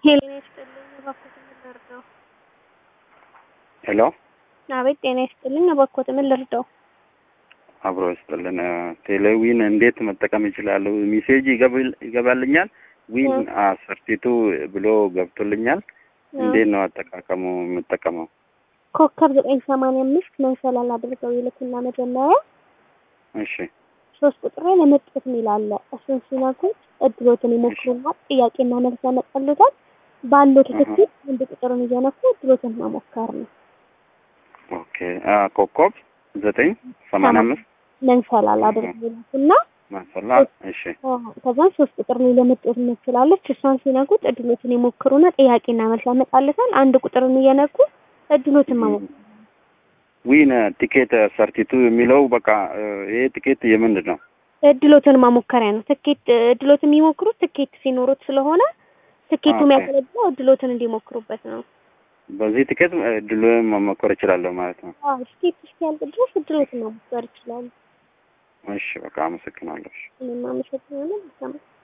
ጤና ይስጥልኝ እባክዎት ምን ልርዳው? ሄሎ አቤት ጤና ይስጥልኝ እባክዎት ምን ልርዳው? አብሮ ይስጥልን። ቴሌዊን እንዴት መጠቀም ይችላሉ? ሜሴጅ ይገብል- ይገባልኛል ዊን አሰርቲቱ ብሎ ገብቶልኛል። እንዴት ነው አጠቃቀሙ የምጠቀመው? ኮከብ ዘጠኝ ሰማንያ አምስት መንሰላል አድርገው ይልኩና መጀመሪያ እሺ ሶስት ቁጥር ላይ ለመጡት የሚል አለ። እሱን ሲነኩት እድሎትን ይሞክሩና ጥያቄና መልስ ያመጣሉታል። ባለው ትክክል አንድ ቁጥርን እየነኩ እድሎትን መሞከር ነው። ኦኬ አ ኮከብ ዘጠኝ ሰማንያ አምስት መንሰላል አድርገው ይልኩና ማሰላ እሺ ከዛን ሶስት ቁጥር ላይ ለመጡት ትችላለች። እሷን ሲነኩት እድሎትን ይሞክሩና ጥያቄና መልስ ያመጣሉታል። አንድ ቁጥርን እየነኩ እድሎትን መሞከር ዊን ቲኬት ሰርቲቱ የሚለው በቃ ይሄ ቲኬት የምንድን ነው? እድሎትን ማሞከሪያ ነው። ትኬት እድሎትን የሚሞክሩት ትኬት ሲኖሩት ስለሆነ ትኬቱ ኦኬ። የሚያገለግለው እድሎትን እንዲሞክሩበት ነው። በዚህ ቲኬት እድል መሞከር እችላለሁ ማለት ነው። አዎ ትኬት እስኪያልቅ ድረስ እድሎትን መሞከር ይችላሉ። እሺ በቃ አመሰግናለሁ። እኔም አመሰግናለሁ።